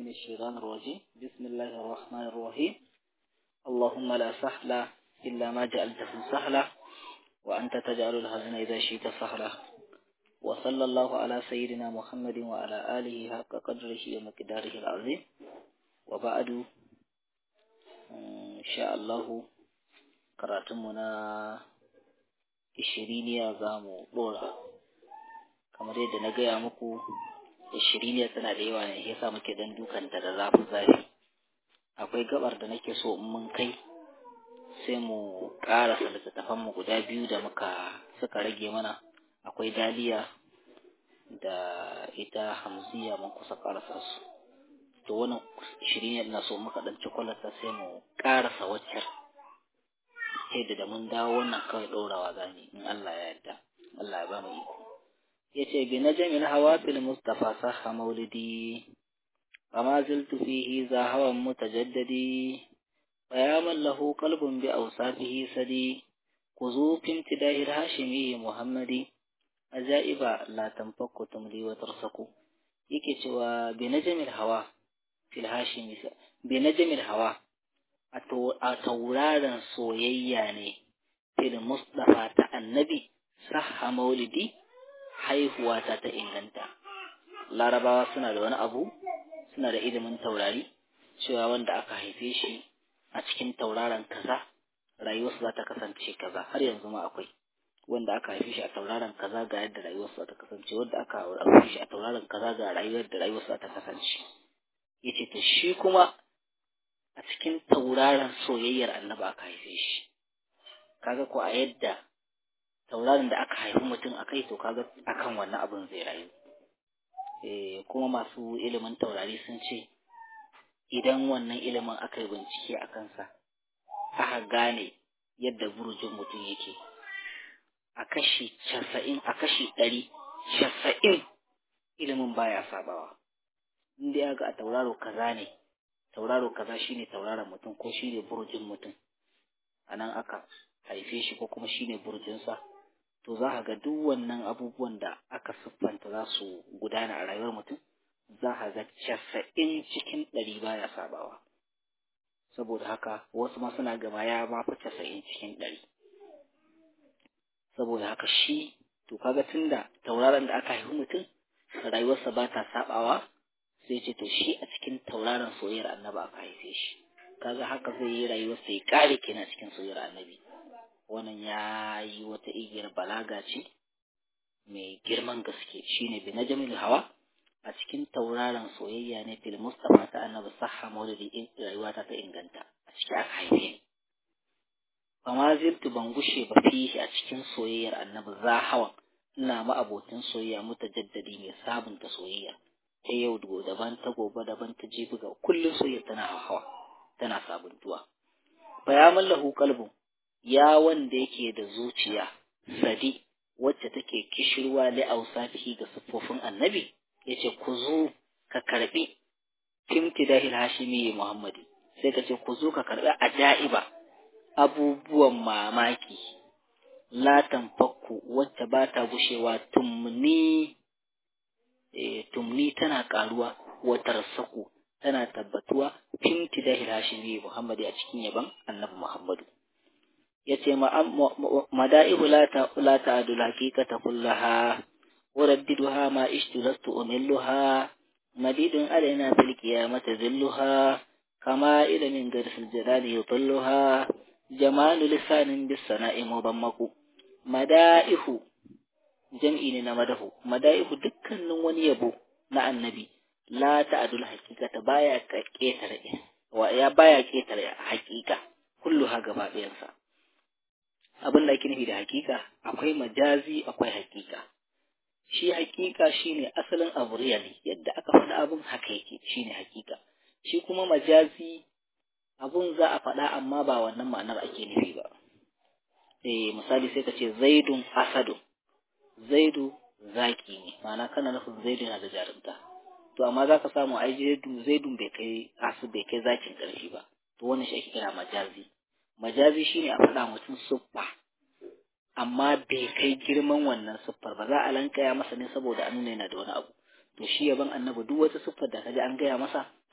من الشيطان الرجيم بسم الله الرحمن الرحيم اللهم لا سهل إلا ما جعلته سهلا وأنت تجعل الحزن إذا شئت سهلا وصلى الله على سيدنا محمد وعلى آله حق قدره ومقداره العظيم وبعد إن شاء الله karatunmu na ishiriniya za mu ɗora kamar yadda na gaya muku ishiriniya tana da yawa ne yasa muke dan dukanta da zafi zafi akwai gabar da nake so in mun kai sai mu ƙarasa littattafan mu guda biyu da muka suka rage mana akwai daliya da ita hamziya mun kusa ƙarasa su to wannan shirin na so muka ɗan cikwalata sai mu ƙarasa waccar yadda da mun dawo wannan kawai ɗorawa zani in Allah ya yarda Allah ya ba mu iko yace bi najmil hawa fil mustafa sahha maulidi fama ziltu fihi za hawan mutajaddadi فيا من له قلب بأوصافه سدي خذوا في امتداه الهاشمي محمد أجائب لا تنفك تملي وترسكو yake cewa binajamil hawa fil hashimi binajamil hawa a tauraron soyayya ne fil mustafa ta annabi sahha maulidi haihuwa ta ta inganta larabawa suna da wani abu suna da ilimin taurari cewa wanda aka haife shi a cikin tauraron kaza rayuwarsa za ta kasance kaza har yanzu ma akwai wanda aka haife shi a tauraron kaza ga yadda rayuwarsa za ta kasance wanda aka haife shi a tauraron kaza ga rayuwar da rayuwarsa za ta kasance yace to shi kuma a cikin tauraron soyayyar annabi aka haife shi kaga ko a yadda tauraron da aka haifi mutum a kai to kaga akan wannan abin zai rayu eh kuma masu ilimin taurari sun ce idan wannan ilimin aka yi bincike a kansa aka gane yadda burjin mutum yake a kashi casa'in a kashi ɗari casa'in ilimin baya sabawa inda ya ga a tauraro kaza ne tauraro kaza shine tauraron mutum ko shine burjin mutum a nan aka haife shi ko kuma shine burjinsa to za ka ga duk wannan abubuwan da aka siffanta za su gudana a rayuwar mutum za ka ga casa'in cikin ɗari baya sabawa saboda haka wasu ma suna gama ya ma fi casa'in cikin ɗari saboda haka shi to kaga tunda tauraron da aka haifi mutum rayuwarsa ba ta sabawa sai ce to shi a cikin tauraron soyayyar annabi aka haife shi kaga haka zai yi rayuwarsa ya kare kenan cikin soyayyar annabi wannan ya yi wata igiyar balaga ce mai girman gaske shine bi najmil hawa a cikin tauraron soyayya ne fil mustafa ta annabi sahha maulidi in rayuwata ta inganta a cikin aka haife ni fa ma zirtu ban gushe ba fihi a cikin soyayyar annabi za hawa ina ma abotin soyayya mutajaddadi mai sabunta soyayya ta yau daban ta gobe daban ta jibi ga kullum soyayya tana hawa tana sabuntuwa fa ya mallahu qalbu ya wanda yake da zuciya sadi wacce take kishirwa li ausafihi ga siffofin annabi yace ku zo ka karbi timtidahil hashimi muhammadi sai ka ce ku zo ka karbi ajaiba abubuwan mamaki latan fakku wacce ba ta gushewa tumni e, tumni tana karuwa watar saku tana tabbatuwa timtidahil hashimi muhammadi a cikin yaban annabi muhammadu yace mada'ihu la ta la ta'dul haqiqata kullaha ورددها ما عشت لست أملها مديد علينا في القيامة ذلها كما إلى من درس الجلال يطلها جمال لسان بالسناء مضمق مدائه جمعين نمده مدائه دكا وني يبو نا النبي لا تعدل حقيقة بايا كيتر ويا بايا كيتر حقيقة كلها gaba ɗayansa abin da ake nufi da hakika akwai majazi akwai hakika shi hakika shine asalin abu really yadda aka faɗa abun haka yake shine hakika shi kuma majazi abun za a faɗa amma ba wannan ma'anar ake nufi ba eh misali sai ka ce zaidun asadu zaidu zaki ne ma'ana kana nufin zaidu yana da jarumta to amma za ka samu ai zaidu zaidun bai kai asu bai kai zakin ƙarfi ba to wannan shi ake kira majazi majazi shine a faɗa mutum siffa amma bai kai girman wannan siffar ba za a lankaya masa ne saboda an nuna yana da wani abu to shi yaban annabi duk wata siffar da kaji an gaya masa to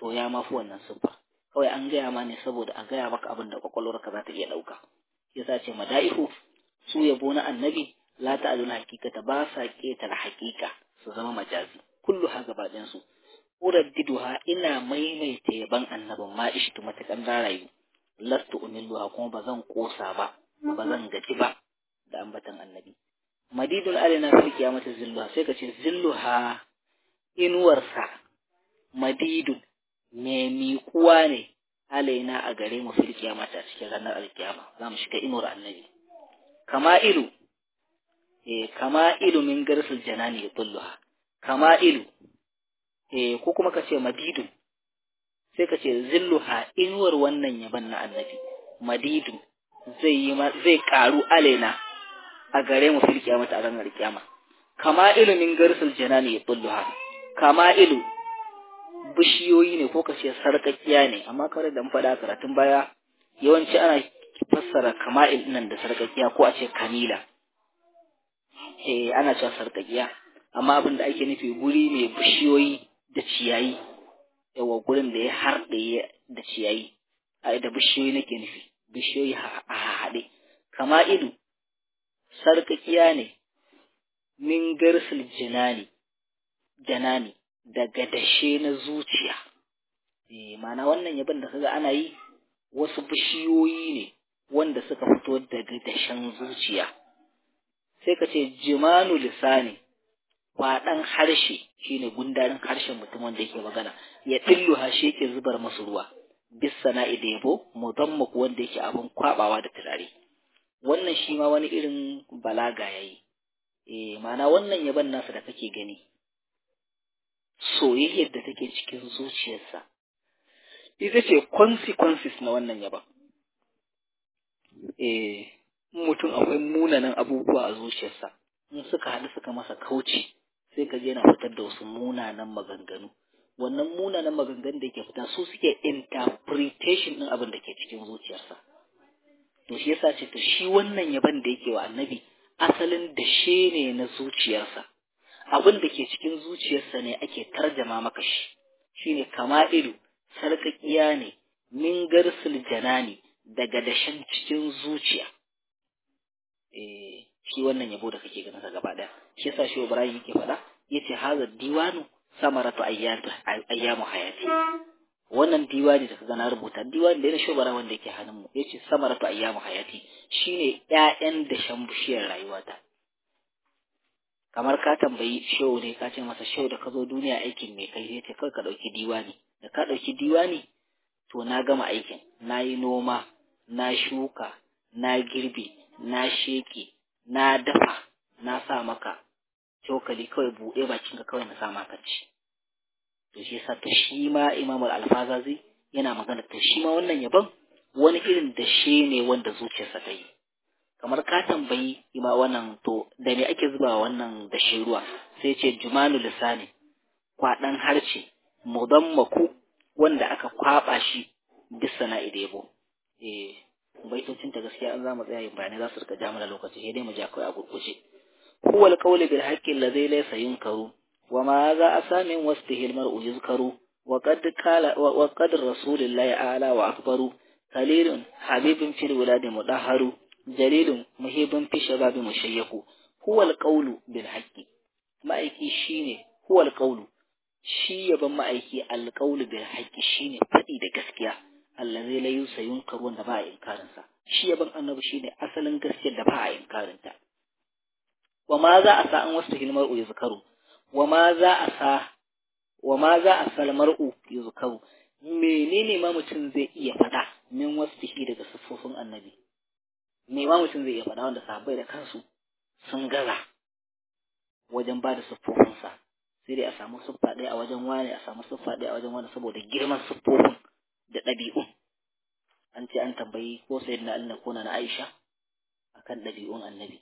to ya mafi wannan siffar kawai an gaya ma ne saboda a gaya maka abin da kwakwalwarka za ta iya ɗauka yasa ce mada'ihu su yabo na annabi la ta'alul haqiqata ba sa ketare haqiqa su zama majazi kullu ha gaba ɗayan su uraddiduha ina maimaita yaban annabin ma ishtu matakan rayu lastu umilluha kuma ba zan kosa ba ba zan gaji ba da ambatan annabi madidul alina fil qiyamati zilluha sai ka ce zilluha inuwarsa madidun me miƙuwa ne alaina a gare mu fil qiyamati a cikin ranar alkiyama za mu shiga inuwar annabi kama ilu eh kama ilu min garsul janani yadulluha kama ilu eh ko kuma ka ce madidun sai ka ce zilluha inuwar wannan yaban na annabi madidun zai yi zai karu alaina a gare mu fil kiyamata a ranar kiyama kama ilu min garsul janani yadulluha kama ilu bishiyoyi ne ko ka ce sarƙaƙiya ne amma kawai da faɗa karatun baya yawanci ana fassara kama'il nan da sarƙaƙiya ko a ce kamila eh ana cewa sarƙaƙiya amma abin da ake nufi guri mai bishiyoyi da ciyayi yawa gurin da ya harɗe da ciyayi a da bishiyoyi nake nufi bishiyoyi a haɗe kama'ilu sarƙaƙiya ne min garsul jinani janani daga dashe na zuciya eh mana wannan yabon da kaga ana yi wasu bishiyoyi ne wanda suka fito daga dashen zuciya sai ka ce jimanu lisani kwaɗan harshe shine gundarin harshen mutum wanda yake magana ya dillu hashe yake zubar masu ruwa bis sana'i da yabo mudammak wanda yake abin kwabawa da turare wannan shi ma wani irin balaga yayi eh mana wannan yaban nasa da kake gani soyayyar da take cikin zuciyarsa ita ce consequences na wannan yaban eh mutum akwai munanan abubuwa a zuciyarsa in suka haɗu suka masa kauce sai ka je yana fitar da wasu munanan maganganu wannan munanan maganganun da ke fita su suke interpretation ɗin abin da ke cikin zuciyarsa to shi yasa ce to shi wannan yaban da yake wa annabi asalin dashe ne na zuciyarsa abin da ke cikin zuciyarsa ne ake tarjama maka shi shine kama'ilu sarƙaƙiya ne min garsul janani daga dashen cikin zuciya eh shi wannan yabo da kake ganin sa gaba daya shi yasa shi Ibrahim yake faɗa yace hazar diwanu samaratu ayyatu ayyamu hayati wannan diwani da kaga na rubuta diwani da na shobara wanda yake hannun mu yace samaratu ayyamu hayati shine ƴaƴan dashen bishiyar rayuwata kamar ka tambayi shehu ne ka ce masa shehu da ka zo duniya aikin mai kai sai ce kawai ka ɗauki diwani da ka ɗauki diwani to na gama aikin na yi noma na shuka na girbe na sheke na dafa na sa maka cokali kawai buɗe bakinka kawai na sa maka ci to shi yasa to shi ma imamul alfazazi yana magana to shi ma wannan yabon wani irin da shi ne wanda zuciyarsa ta yi kamar ka tambayi ima wannan to da me ake zuba wannan da shi ruwa sai ce jumanu lisani kwaɗan harce mudammaku wanda aka kwaba shi bisa na idebo eh baitocin ta gaskiya an zamu tsaya yin bayanai za su rika ja mana lokaci sai dai mu ja kai a gurguje huwa alqawlu bil haqqi alladhi laysa yunkaru wa ma za asamin wastihi almar'u yuzkaru wa qad qala wa qad rasulillahi a'la wa akbaru kalilun habibun fil wuladi mudahharu jalilun muhibun fi shababi mushayyaku huwa alqawlu bil haqqi ma'aiki shine huwa alqawlu shi yaban ma'aiki alqawlu bil haqqi shine fadi da gaskiya allazi la yusayunkar wanda ba a inkarin sa shi yaban annabi shine asalin gaskiyar da ba a inkarin ta wa ma za a sa an wasu hilmar u yuzkaru wa ma za a sa wa ma za a sal mar'u yuzkaru menene ma mutum zai iya faɗa min wasu daga siffofin annabi me ma mutum zai iya faɗa wanda sahabbai da kansu sun gaza wajen ba da siffofinsa sai dai a samu siffa ɗaya a wajen wani a samu siffa ɗaya a wajen wani saboda girman siffofin da ɗabi'un an ce an tambayi ko sai na Allah ko na Aisha akan ɗabi'un annabi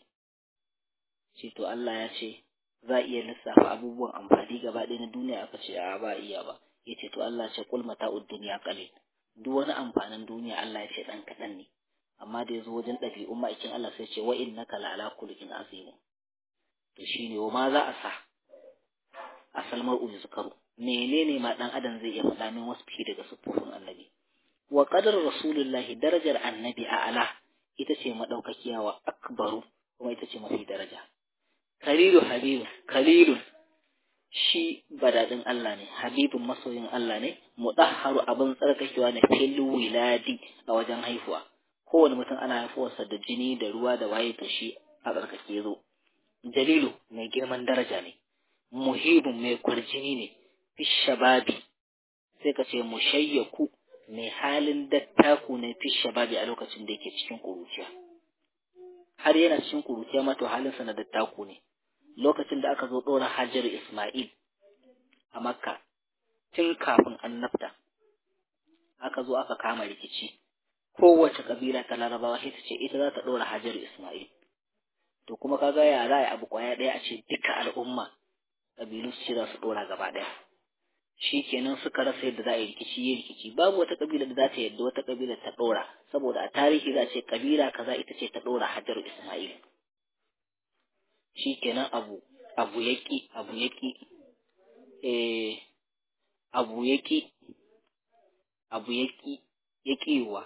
ce to Allah ya ce za a iya lissafa abubuwan amfani gaba ɗaya na duniya aka ce a ba iya ba ya ce to Allah ce kul mata'ud duniya qalil duk wani amfanin duniya Allah ya ce ɗan kaɗan ne amma da ya zo wajen ɗabi'un ma'aikin Allah sai ce wa innaka la'ala khuluqin azim to shine wa ma za a sa a salmar uzu zakaru menene ma dan adam zai iya faɗa min wasu fi daga siffofin annabi wa qadar rasulullahi darajar annabi a ala ita ce madaukakiya wa akbaru kuma ita ce mafi daraja khalilu habibu khalilun shi badadin Allah ne habibun masoyin Allah ne mudahharu abin tsarkakewa ne fil wiladi a wajen haifuwa kowane mutum ana haifuwarsa da jini da ruwa da waye to shi a tsarkake zo jalilu mai girman daraja ne muhibun mai kwarjini ne fi shababi sai ka ce mushayyaku mai halin dattaku ne fi shababi a lokacin da yake cikin kuruciya har yana cikin kuruciya ma to halinsa na dattaku ne lokacin da aka zo ɗora Hajar Ismail a Makka tun kafin annabta aka zo aka kama rikici kowace kabila ta larabawa sai ta ce ita za ta ɗora Hajar Ismail to kuma kaga ya za a abu kwaya ɗaya a ce duka al'umma kabilu su ce za su ɗora gaba ɗaya shi kenan suka rasa yadda za a yi rikici yi rikici babu wata kabila da za ta yadda wata kabila ta ɗora saboda a tarihi za a ce kabila kaza ita ce ta ɗora Hajar Ismail shi kenan abu abu yaki abu yaki eh abu yaki abu yaki yakiwa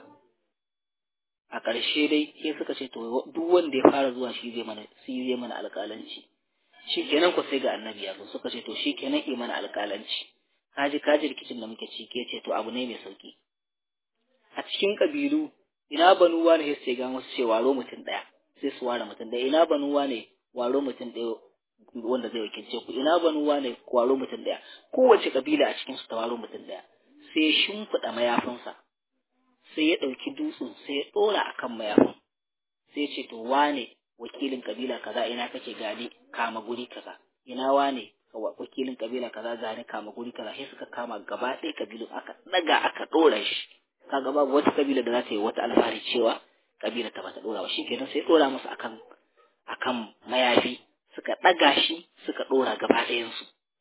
a ƙarshe dai sai suka ce to duk wanda ya fara zuwa shi zai mana shi zai mana alƙalanci shi kenan ku sai ga annabi ya zo suka ce to shi kenan yi mana alƙalanci kaji kaji rikicin da muke ciki ce to abu ne mai sauki a cikin kabilu ina banuwa ne sai ga wasu ce waro mutum ɗaya sai su ware mutum ɗaya ina banuwa ne waro mutum ɗaya wanda zai wakilce ku ina banuwa ne waro mutum ɗaya kowace kabila a cikin su ta waro mutum ɗaya sai ya shimfiɗa mayafinsa sai ya ɗauki dutsen sai ya ɗora a kan mayafin sai ya ce to wane wakilin kabila kaza ina kake gani kama guri kaza ina wane wakilin kabila kaza gani kama guri kaza sai suka kama gaba ɗaya kabilun aka ɗaga aka ɗora shi kaga babu wata kabila da za ta yi wata alfahari cewa kabila ta bata ɗora ba shi kenan sai ɗora musu akan akan mayafi suka ɗaga shi suka ɗora gaba ɗayansu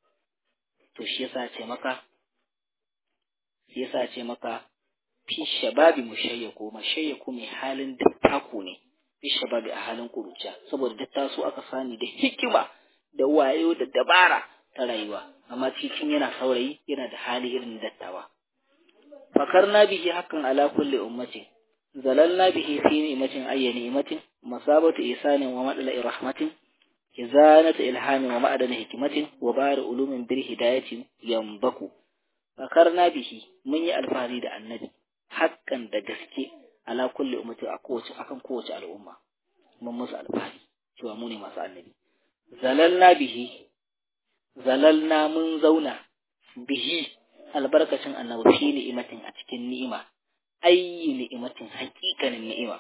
to shi yasa ce maka shi yasa ce maka fi shababi mushayyaku mashayyaku mai halin dattako ne fi shababi a halin kuruciya saboda dattaso aka sani da hikima da wayo da dabara ta rayuwa amma cikin yana saurayi yana da hali irin dattawa fakarna bihi hakan ala kulli ummatin zalalna bihi fi ni'matin ayyi ni'matin masabatu isanin wa madala rahmatin izanatu ilhamin wa ma'adana hikmatin wa bari ulumin bil hidayatin yambaku fakarna bihi mun yi alfahari da annabi hakan da gaske ala kulli ummati a kowace akan kowace al'umma mun musu alfahari cewa mu ne masu annabi zalalna bihi zalalna mun zauna bihi albarkacin annabi fi ni'imatin a cikin ni'ima ayyi ni'imatin haƙiƙanin ni'ima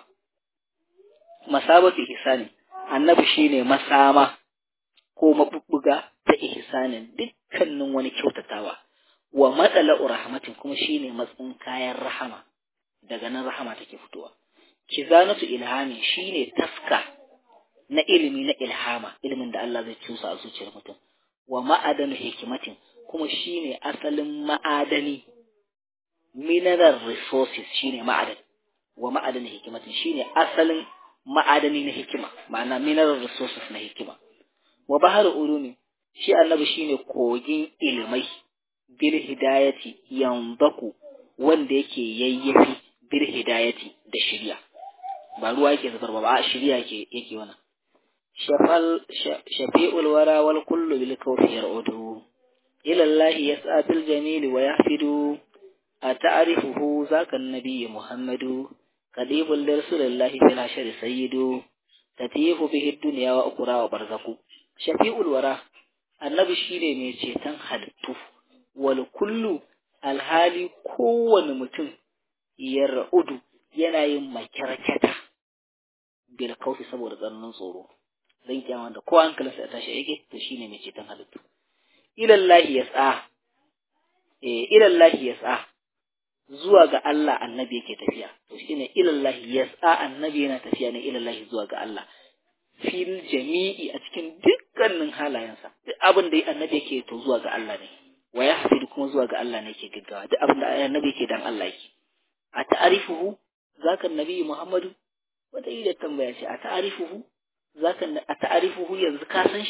masabatu ihsani annabi shine masama ko mabubbuga ta ihsanin dukkanin wani kyautatawa wa matsala'u rahmatin kuma shine matsin kayan rahama daga nan rahama take fitowa kizanatu ilhami shine taska na ilimi na ilhama ilimin da Allah zai cusa a zuciyar mutum wa ma'adanu hikimatin kuma shine asalin ma'adani mineral resources shine ma'adan wa ma'adani hikimatin shine asalin ma'adani na hikima ma'ana mineral resources na hikima wa bahar ulumi shi annabi shine kogin ilimai bil hidayati yanbaku wanda yake yayyafi bil hidayati da shirya ba ruwa yake zubarwa ba a shirya yake yake wannan shafal shafi'ul wara wal kullu bil kawfi yar'udu ila Allah yas'a bil jamil wa yahfidu ata'rifuhu zaka an-nabiy muhammadu qadibul rasulillahi fil hashri sayyidu tatifu bihi dunya wa ukra wa barzaku shafi'ul wara annabi shine mai ceton halittu wal kullu alhali kowane mutum yar'udu yana yin makyarkyata bil kaufi saboda tsananin tsoro dan kiyama da kowa hankalinsa ya tashi yake to shine mai ceton halittu ilallahi yas'a eh ilallahi yas'a zuwa ga Allah annabi yake tafiya to shine ilallahi yas'a annabi yana tafiya ne ilallahi zuwa ga Allah fil jami'i a cikin dukkanin halayensa duk abin da annabi yake to zuwa ga Allah ne wa yahfidu kuma zuwa ga Allah ne yake gaggawa duk abin da annabi yake dan Allah yake a ta'arifuhu zaka annabi Muhammadu wata yi da tambaya ce a ta'arifuhu zaka a ta'arifuhu yanzu ka san shi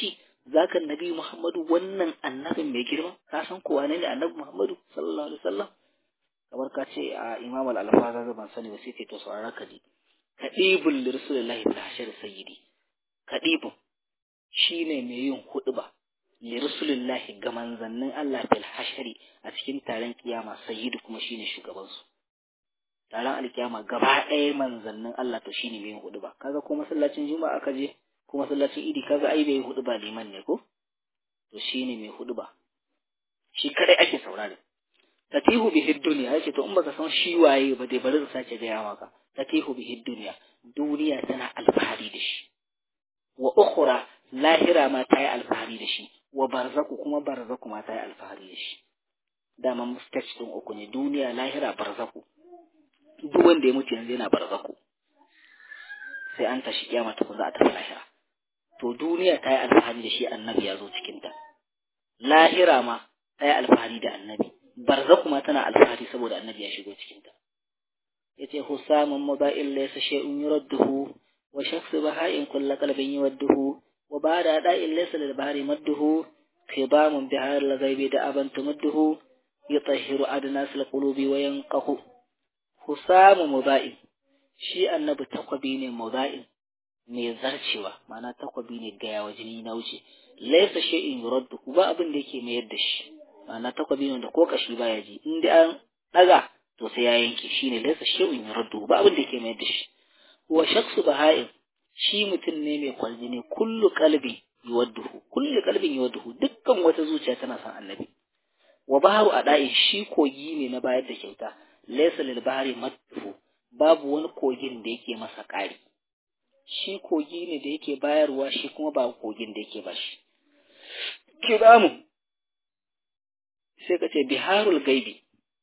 zaka nabi Muhammadu wannan annabin mai girma ka san ko wane ne annabi Muhammadu sallallahu alaihi wasallam kamar ka ce a Imam al-Alfaza ban sani ba sai ce to saurara ka ji kadibul lirsulillahi bil hashar sayyidi kadibun shine mai yin huɗuba lirsulillahi ga manzannin Allah bil hashari a cikin taron kiyama sayyidu kuma shine shugaban su taron alkiyama gaba ɗaya manzannin Allah to shine mai yin huɗuba kaga ko masallacin juma'a aka je ko masallacin idi kaga ai bai huɗuba liman ne ko to shine mai huɗuba shi kadai ake saurare tatihu bihi dunya yace to in baka san shi waye ba dai bari ka sace gaya maka tatihu bihi dunya duniya tana alfahari da shi wa ukhra lahira ma ta yi alfahari da shi wa barzaku kuma barzaku ma ta yi alfahari da shi dama mustage din uku ne duniya lahira barzaku duk wanda ya mutu yanzu yana barzaku sai an tashi kiyama ta za a tafi lahira to duniya ta yi alfahari da shi annabi ya zo cikinta lahira ma ta yi alfahari da annabi barzaku ma tana alfahari saboda annabi ya shigo cikinta yace husamun muda'il laysa shay'un yuradduhu wa shakhsu baha'in kullu qalbin yuwadduhu wa ba'da da'il laysa lil bahri madduhu khidamun bihar al ghaibi da aban tumudduhu yutahhiru adnas al qulubi wa yanqahu husamu muda'il shi annabi takwabi ne muda'il mai zarcewa ma'ana takwabi ne ga yawa jini na wuce laysa shay'in yuradduhu ba abin da yake mayar da shi ma'ana takwabi ne da ko kashi baya ji in dai an daga to sai ya yanke shine laysa shay'un yuraddu ba abin da yake mai da shi wa shakhsu baha'in shi mutum ne mai kwaljini kullu qalbi yuwadduhu kullu qalbin yuwadduhu dukkan wata zuciya tana son annabi wa baharu ada'i shi kogi ne na bayar da kyauta laysa lil bahri madduhu babu wani kogin da yake masa ƙari shi kogi ne da yake bayarwa shi kuma ba kogin da yake bashi kiramu sai ka ce biharul gaibi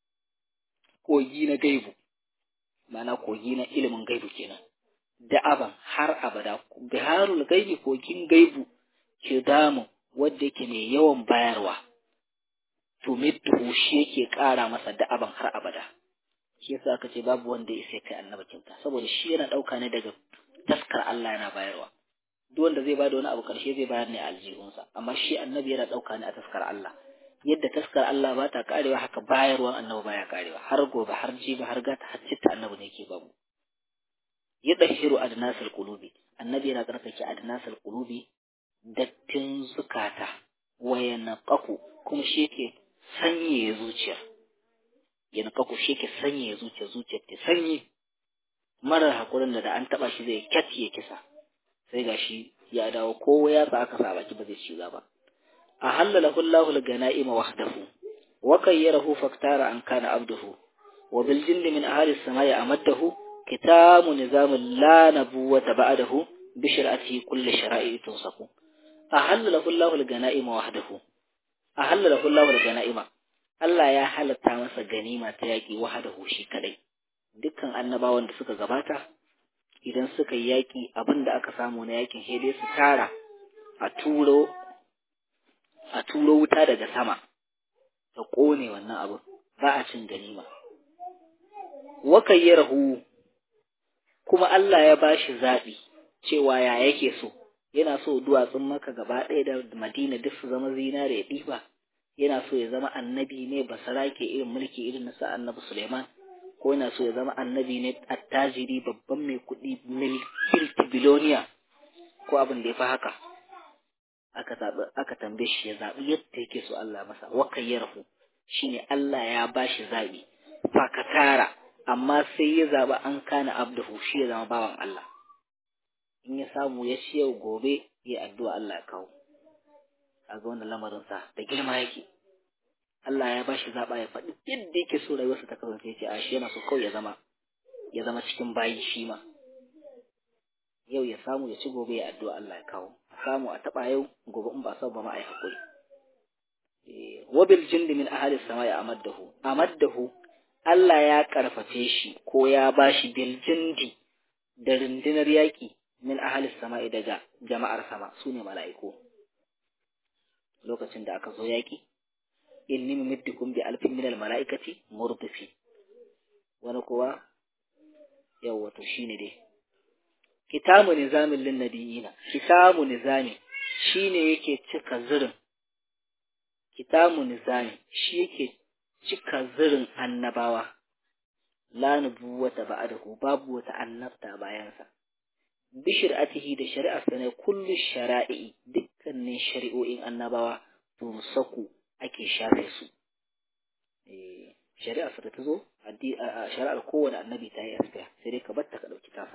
kogi na gaibu mana kogi na ilimin gaibu kenan da'aban har abada biharul gaibi kogin gaibu ke damu wadda yake mai yawan bayarwa to middu shi yake ƙara masa da'aban har abada shi yasa aka ce babu wanda ya sai kai annabi kyauta saboda shi yana ɗauka ne daga taskar Allah yana bayarwa duk wanda zai bada wani abu karshe zai bayar ne a aljihunsa amma shi annabi yana ɗauka ne a taskar Allah yadda taskar Allah ba ta karewa haka bayarwan annabi baya karewa har gobe har jibi har gata har citta annabi ne yake babu ya dahiru adnasal qulubi annabi yana tsarkake adnasal qulubi dattin zukata waya naqaku kuma shi yake sanye zuciya ya naqaku shi yake sanye zuciya zuciya ta sanye marar hakurin da an taba shi zai kyati ya kisa sai gashi ya dawo kowa ya sa aka sa baki ba zai shiga ba أهل له الله الغنائم وحده وكيره فاختار أن كان عبده وبالجند من أهل السماء أمده كتاب نظام لا نبوة بعده بشرعته كل شرائع توصف أهل له الله الغنائم وحده أهل له الله الغنائم Allah ya halatta masa ganima ta yaƙi wahadahu shi kadai dukkan annabawan da suka gabata idan suka yi yaƙi abin da aka samu na yaƙin sai dai su tara a turo a turo wuta daga sama ta ƙone wannan abu ba a cin ganima wakan yi rahu kuma Allah ya ba shi zaɓi cewa ya yake so yana so duwatsun maka gaba ɗaya da madina duk su zama zinare ya ɗiba yana so ya zama annabi ne basarake irin mulki irin na sa annabi Suleiman ko yana so ya zama annabi ne attajiri babban mai kuɗi milki biloniya ko abin da ya fi haka aka zaɓi aka tambaye shi ya zaɓi yadda yake so Allah masa wa kayyarahu shine Allah ya bashi zaɓi fakatara amma sai ya zaɓi an kana abduhu shi ya zama bawan Allah in ya samu ya ci yau gobe ya addu'a Allah ya kawo a ga wannan lamarin sa da girma yake Allah ya bashi zaɓa ya faɗi yadda yake so rayuwarsa ta kasance ya ce a shi yana so kawai ya zama ya zama cikin bayi shi ma yau ya samu ya ci gobe ya addu'a Allah ya kawo a samu a taɓa yau gobe in ba sau ba ma a yi haƙuri wabil jindi min ahli sama ya amaddahu amaddahu Allah ya karfafe shi ko ya bashi bil jindi da rundunar yaƙi min ahli sama daga jama'ar sama su ne mala'iku lokacin da aka zo yaƙi inni mumiddukum bi alfin min al mala'ikati murdifi wani kuwa yawwa to shine dai kitabu nizamin lin nabiyina kitabu nizami shine yake cika zirin kitamu nizami shi yake cika zirin annabawa la nubuwata ba'dahu babu wata annabta bayansa bi shari'atihi da shari'arsa ne kullu shara'i dukkanin shari'o'in annabawa to saku ake shafe su eh shari'arsa da ta zo shari'ar kowane annabi ta yi askiya sai dai ka batta ka dauki tasa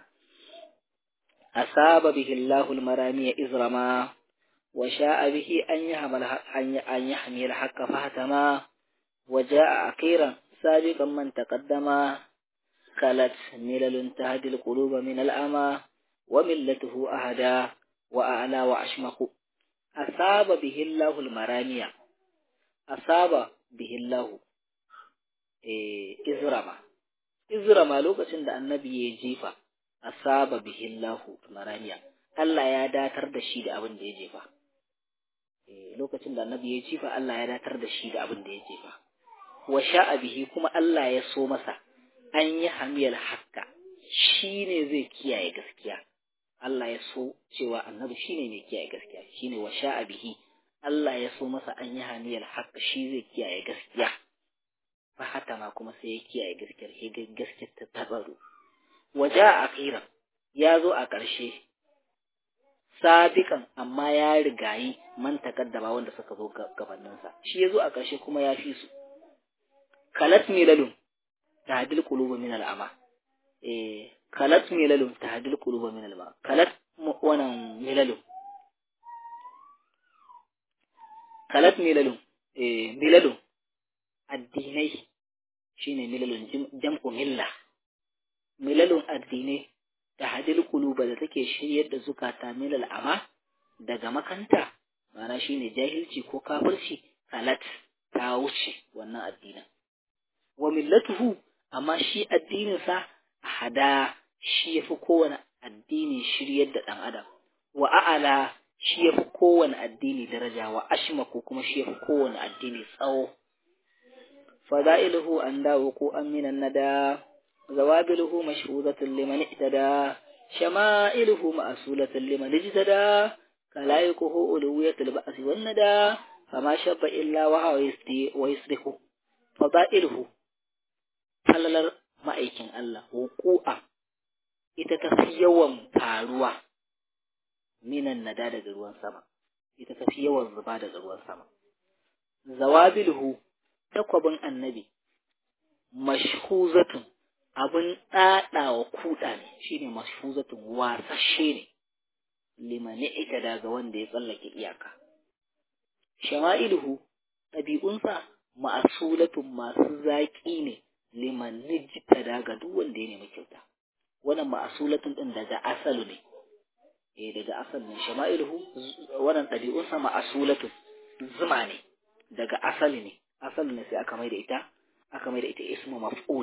asaba bihi Allahu al-maramiya izrama wa sha'a bihi an yahmal an yahmil haqqa fahtama wa ja'a akhiran sabiqan man taqaddama kalat milalun tahdi al-qulub min al-ama wa millatuhu ahada wa a'la wa ashmaku asaba bihi Allahu al-maramiya asaba bihi Allahu eh izrama izrama lokacin da annabi ya jefa asaba bihi Allahu maramiya Allah ya datar da shi da abin da ya jefa eh lokacin da annabi ya jefa Allah ya datar da shi da abin da ya jefa wa sha'a bihi kuma Allah ya so masa an yi hamiyal hakka shine zai kiyaye gaskiya Allah ya so cewa annabi shine mai kiyaye gaskiya shine wa sha'a bihi Allah ya so masa an yi hamiyal hakka shi zai kiyaye gaskiya fa hata ma kuma sai ya kiyaye gaskiyar sai gaskiyar ta tabaru waje a akhiran ya zo a ƙarshe sabikan amma ya rigayi man takaddama wanda suka zo gabaninsa shi ya zo a ƙarshe kuma ya fi su kalat milalun tahdil qulubu min al'ama eh kalat milalun tahdil qulubu min al'ama kalat wannan milalun kalat milalun eh milalun addinai shine milalun jam'u milla milalun addinai da hadil kuluba da take shiryar da zukata milal ama daga makanta mana shine jahilci ko kafirci salat ta wuce wannan addinin wa millatuhu amma shi addinin sa hada shi yafi kowane addini shiryar da dan adam wa a'ala shi yafi kowane addini daraja wa ashma ko kuma shi yafi kowane addini tsawo fada'iluhu an dawo ko an minan nada زوابله مشهودة لمن اهتدى شمائله مأسولة لمن اجتدى كلايكه ألوية البأس والندى فما شب إلا وهو يسدي ويصرخ فضائله فللر ma'aikin Allah wuku'a ita ta fi yawan faruwa minan nada daga ruwan sama ita ta fi yawan zuba daga ruwan sama zawabilhu takwabin annabi mashhuzatun abin ɗaɗawa kuɗa ne shine mashhuzatun wasashe ne limani ita daga wanda ya tsallake iyaka shama'iluhu ɗabi'unsa ma'asulatun masu zaƙi ne liman nijita daga duk wanda ya nemi kyauta wannan ma'asulatun ɗin daga asalu ne eh daga asal ne shama'iluhu wannan ɗabi'unsa ma'asulatun zuma ne daga asali ne asali ne sai aka mai da ita aka mai da ita ismu maf'ul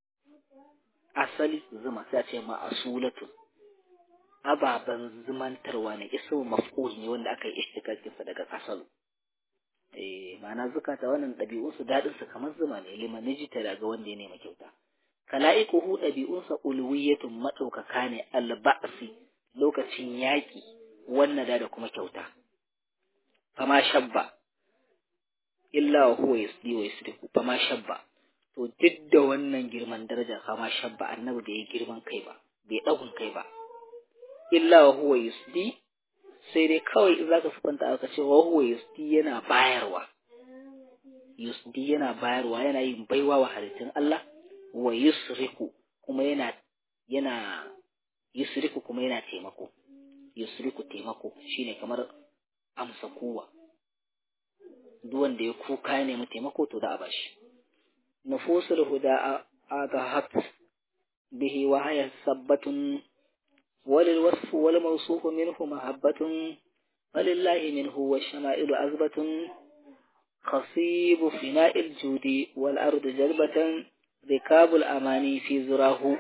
asali zuma sai a ce ma'asulatun ababen zumantarwa ne ismu maf'ul ne wanda aka yi ishtikakin sa daga asalu eh ma'ana zukata wannan ɗabi'un su dadin su kamar zuma ne liman nijita daga wanda ya nema kyauta kala'iquhu ɗabi'un sa ulwiyatun madaukaka ne alba'si lokacin yaki wannan da da kuma kyauta fama shabba illa wa huwa yasdi wa yasdiku fama shabba to duk da wannan girman daraja fama shabba annabi bai yi girman kai ba bai ɗagun kai ba illa wa huwa yusdi sai dai kawai in zaka sufanta aka ce wa huwa yusdi yana bayarwa yusdi yana bayarwa yana yin baiwa wa halittun Allah wa yusriku kuma yana yana yusriku kuma yana taimako yusriku taimako shine kamar amsa kowa duk wanda ya kuka ya nemi taimako to da a bashi nufusul huda adahat bihi wa haya sabbatun وللوصف والموصوف منه محبة ولله منه والشمائل أزبة خصيب فناء الجود والأرض جلبة ركاب الأماني في زراه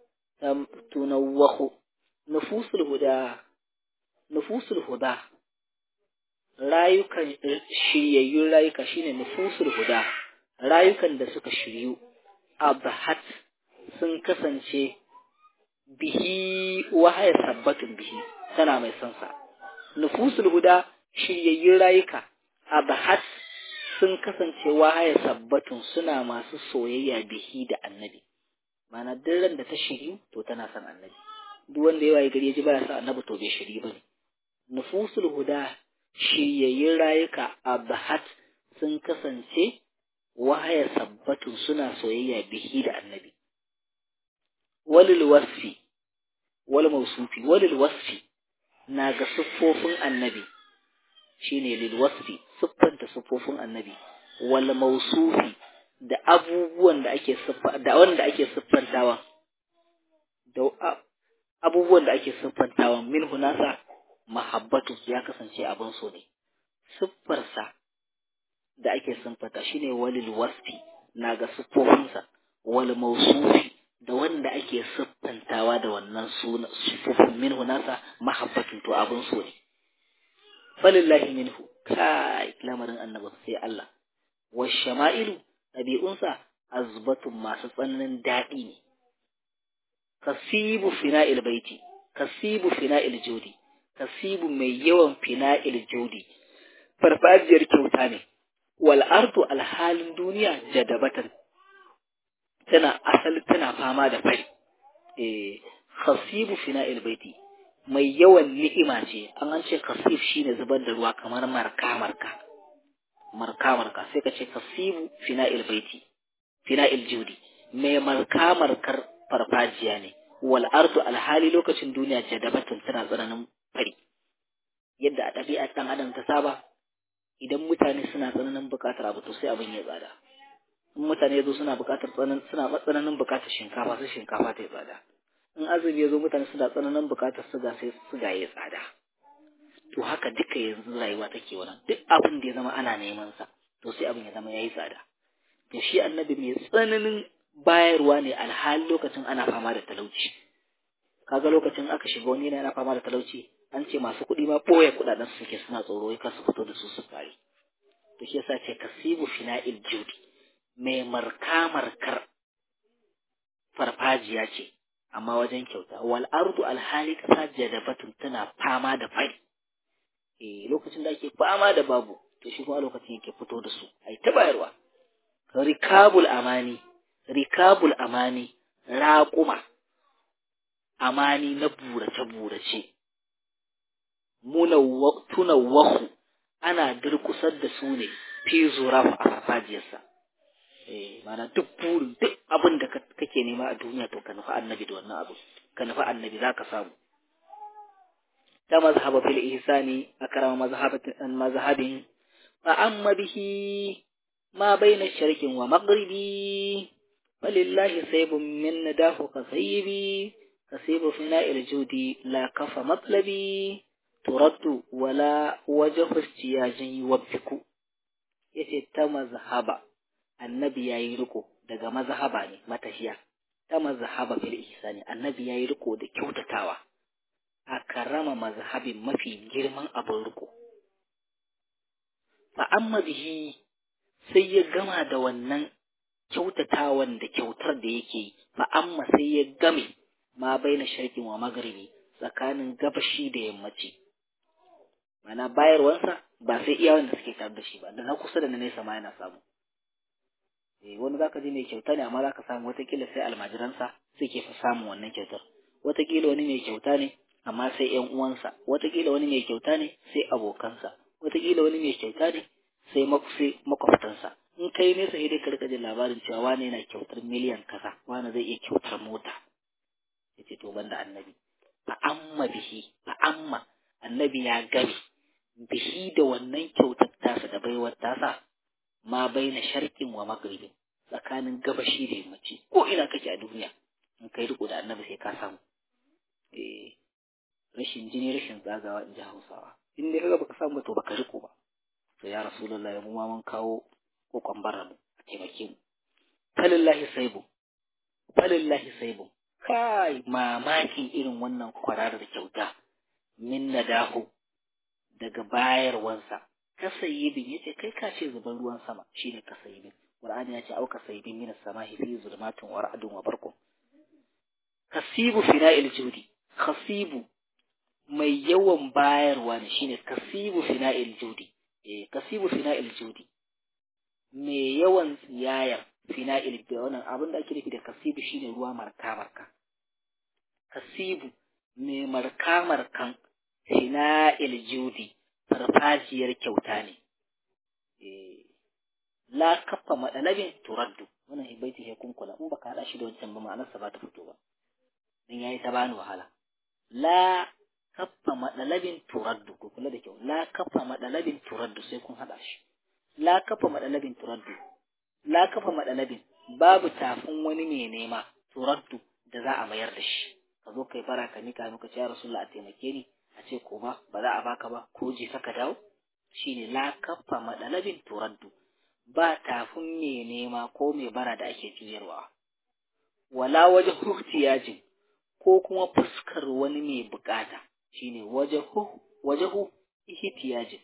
تنوخ نفوس الهدى نفوس الهدى rayukan shiryayyun rayuka shine nufusul huda rayukan da suka shiryu abhat sun kasance bihi wahaya sabbatun bihi tana mai son sa nufusul huda shiryayyun rayuka abahat sun kasance wahaya sabbatun suna masu soyayya bihi da annabi mana duk ran da ta shiryu to tana son annabi duk wanda ya waye gari ya ji baya son annabi to bai shiryu bane nufusul huda shiryayyun rayuka abahat sun kasance wahaya sabbatun suna soyayya bihi da annabi walil wasfi wal mausufi walil wasfi na ga siffofin annabi shine lil wasfi siffanta siffofin annabi wal mausufi da abubuwan da ake siffa da wanda ake siffantawa da abubuwan da ake siffantawa min hunasa mahabbatu ya kasance abin so ne siffarsa da ake siffanta shine walil wasfi na ga siffofinsa wal mausufi da wanda ake siffantawa da wannan suna siffofin minhu nasa mahabbatun to abin so ne falillahi minhu kai lamarin annabi sai Allah wa shama'ilu ɗabi'unsa azbatun masu tsananin daɗi ne kasibu fina'il baiti kasibu fina'il jodi kasibu mai yawan fina'il jodi farfajiyar kyauta ne wal ardu alhalin duniya jadabatan tana asali tana fama da fari eh khasibu fina'il baiti mai yawan ni'ima ce an an ce khasif shine zubar da ruwa kamar marka marka marka marka sai ka ce khasibu fina'il baiti fina'il judi mai marka markar farfajiya ne wal ardu alhali lokacin duniya jadabatun tana tsananin fari yadda a ɗabi'a ɗan adam ta saba idan mutane suna tsananin buƙatar abu to sai abin ya tsada in mutane ya zo suna buƙatar tsananin suna tsananin buƙatar shinkafa sai shinkafa ta yi tsada in azumi ya zo mutane suna tsananin buƙatar suga sai suga ya tsada to haka duka yanzu rayuwa take wannan duk abin da ya zama ana neman sa to sai abin ya zama yayi tsada to shi annabi mai tsananin bayarwa ne alhali lokacin ana fama da talauci kaga lokacin aka shiga wani yana fama da talauci an ce masu kuɗi ma ɓoye kuɗaɗen su suke suna tsoro kar su fito da su su kare to shi yasa ce kasibu fina'il judi mai marka markar farfajiya ce amma wajen kyauta wal ardu alhali kasa jadabatun tana fama da fari eh lokacin da ake fama da babu to shi kuma lokacin yake fito da su ai ta bayarwa rikabul amani rikabul amani raƙuma amani na burace burace tunawwahu ana durkusar da su ne fi zuraf a farfajiyarsa eh mana duk burin duk abin da kake nema a duniya to ka nufi annabi da wannan abu ka nufi annabi zaka samu ta mazhaba fil ihsani akrama mazhabatin mazhabin fa amma bihi ma baina sharqin wa maghribi falillahi saybun min nadahu kasaybi kasibu fina'il judi la kafa matlabi turaddu wala wajhu istiyajin yuwabbiku yace ta mazhaba annabi yayi riko daga mazhaba ne matahiya ta mazhaba fil ihsani annabi yayi riko da kyautatawa a karama mazhabin mafi girman abin riko fa amma bihi sai ya gama da wannan kyautatawan da kyautar da yake fa amma sai ya game ma baina sharqin wa magharibi tsakanin gabashi da yammaci mana bayarwansa ba sai iya wanda suke tare da shi ba da na kusa da na nesa ma yana samu eh wani zaka ji mai kyauta ne amma zaka samu watakila sai almajiransa suke fa samun wannan kyautar watakila wani mai kyauta ne amma sai ƴan uwansa watakila wani mai kyauta ne sai abokansa watakila wani mai kyauta ne sai makwabtansa in kai nesa sai dai ka rika jin labarin cewa wani yana kyautar miliyan kaza wani zai iya kyautar mota yace to banda annabi fa amma bihi fa amma annabi ya gami bihi da wannan kyautar tasa da baiwar tasa ma baina sharqin wa maghribin tsakanin gabashi da yammaci ko ina kake a duniya in kai riko da annabi sai ka samu eh rashin jini rashin zagawa in ji hausawa in dai kaga baka samu to baka riko ba to ya rasulullahi mu ma mun kawo kokon bara mu a taimake mu falillahi saibu falillahi saibu kai mamakin irin wannan kwararar kyauta min nadahu daga bayarwansa kasayibin yace kai ka ce zuban ruwan sama shine kasayibin qur'ani ya ce au kasayibin min as-sama'i fi zulmatin wa ra'dun wa barqun kasibu fina'il judi khasibu mai yawan bayarwa ne shine kasibu fina'il judi eh kasibu fina'il judi mai yawan tsiyayar fina'il wannan abin da ake nufi da kasibu shine ruwa marka marka kasibu mai marka markan fina'il judi farfajiyar kyauta ne eh la kafa madalabin turaddu wannan hibaiti ya kunkula in baka hada shi da wancan ba ma'anarsa ba ta fito ba dan yayi ta bani wahala la kafa madalabin turaddu ko kula da kyau la kafa madalabin turaddu sai kun hada shi la kafa madalabin turaddu la kafa madalabin babu tafin wani mai nema turaddu da za a mayar da shi ka zo kai bara ka nika muka ce ya rasulullah a taimake ni a ce ko ba ba za a baka ba ko je ka dawo shine la kafa madalabin turaddu ba tafin mai nema ko mai bara da ake juyarwa wala waje huhtiyajin ko kuma fuskar wani mai bukata shine wajahu wajahu ihtiyajin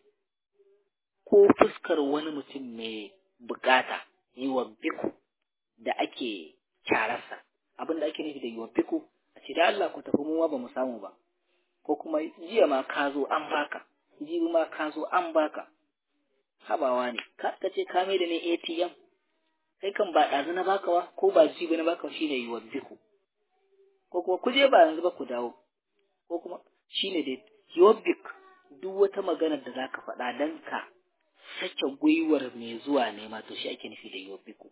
ko fuskar wani mutum mai bukata yi wa biku da ake kyararsa abin da ake nufi da yi wa biku a ce da Allah ku tafi mu ba mu samu ba ko kuma jiya ma ka zo an baka jibi ma ka zo an baka habawa ne ka ce ka mai da ne ATM kai kan ba ɗazu na baka wa ko ba jibi na baka shine yi wa biku ko kuma kuje ba yanzu ba ku dawo ko kuma shine dai yobbik duk wata maganar da zaka faɗa dan ka sake gwiwar mai zuwa nema to shi ake nufi da yobbiku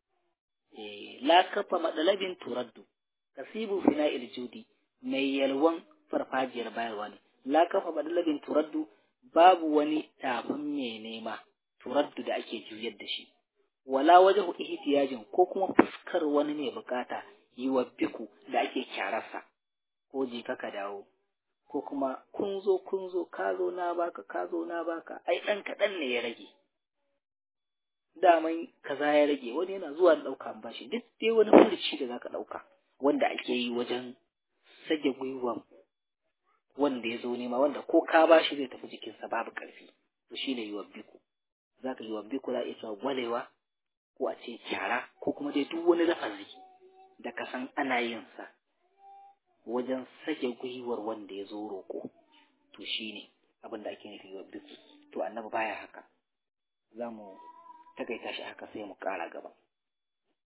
eh la kafa madalabin turaddu kasibu fina'il judi mai yalwan farfajiyar bayarwa ne la kafa madalabin turaddu babu wani tafin mai nema turaddu da ake juyar da shi wala wajahu ihtiyajin ko kuma fuskar wani mai bukata yi wa biku da ake kyararsa ko je ka dawo ko kuma kun zo kun zo ka zo na baka ka zo na baka ai ɗan kaɗan ne ya rage daman kaza ya rage wani yana zuwa da ɗauka bashi duk dai wani furuci da zaka ɗauka wanda ake yi wajen sage gwiwan wanda ya zo nema wanda ko ka bashi zai tafi jikinsa babu ƙarfi to shi ne yiwa biku za ka yi wa biku za a iya cewa gwalewa ko a ce kyara ko kuma dai duk wani lafazi da ka san ana yin sa wajen sake gwiwar wanda ya zo roƙo to shi ne abin da ake nufi wa biku to annabi baya haka za mu takaita shi haka sai mu ƙara gaba